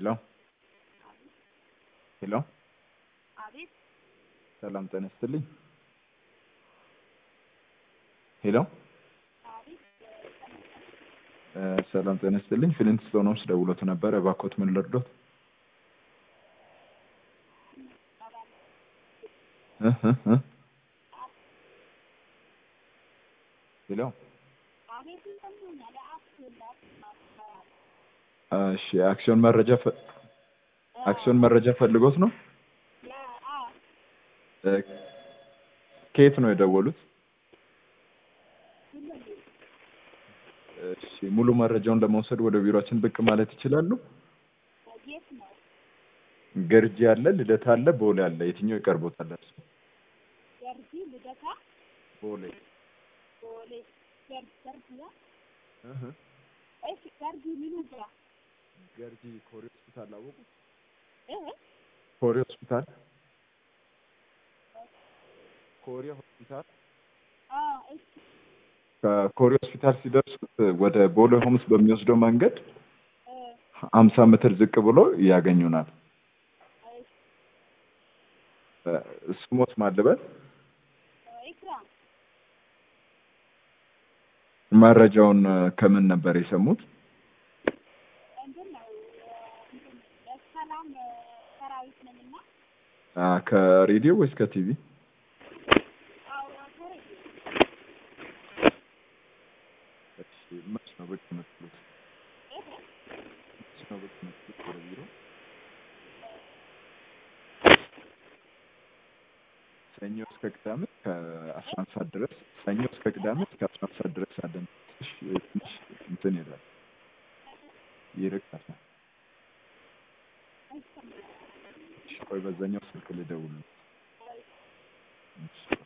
ሄሎ ሄሎ አቤት ሰላም ጤና ይስጥልኝ። ሄሎ አቤት እ ሰላም ጤና ይስጥልኝ። ፍሊንት ስቶኖች ደውሎት ነበረ። እባክዎት ምን ልርዶት? እ እ እ ሄሎ አቤት ይሰሙኛል። አስላት እሺ፣ አክሲዮን መረጃ ፈ- አክሲዮን መረጃ ፈልጎት ነው? እ ከየት ነው የደወሉት? እሺ፣ ሙሉ መረጃውን ለመውሰድ ወደ ቢሮአችን ብቅ ማለት ይችላሉ? የት ነው? ገርጂ አለ፣ ልደታ አለ፣ ቦሌ አለ። የትኛው ይቀርቦታል? እርሱ? ገርጂ፣ ልደታ፣ ቦሌ ቦሌ፣ ገርጂ ገርጂ ነው። እህ እሺ ገርጂ ምኑ ጋር ገርጂ ኮሪ ሆስፒታል አወቁት? እ ኮሪ ሆስፒታል ኮሪያ ሆስፒታል አ እሺ ከኮሪ ሆስፒታል ሲደርሱት ወደ ቦሌ ሆምስ በሚወስደው መንገድ እ ሀምሳ ሜትር ዝቅ ብሎ ያገኙናል። እሺ እ ስሞት ማልበል ኢክራም መረጃውን እ ከምን ነበር የሰሙት? እንትን ነው እንትን የሰላም ሰራዊት ነኝና አ ከሬዲዮ ወይስ ከቲቪ? አዎ ቶሬ እሺ መች ነው ብቅ የምትሉት? እ መች ነው ብቅ የምትሉት ወደ ቢሮ? ሰኞ እስከ ቅዳሜ ከአስራ አንድ ሰዓት ድረስ ሰኞ እስከ ቅዳሜ እስከ አስራ አንድ ሰዓት ድረስ አለን። ትንሽ ትንሽ እንትን ይላል ይርቃል። እሺ ቆይ በዛኛው ስልክ ልደውል። እሺ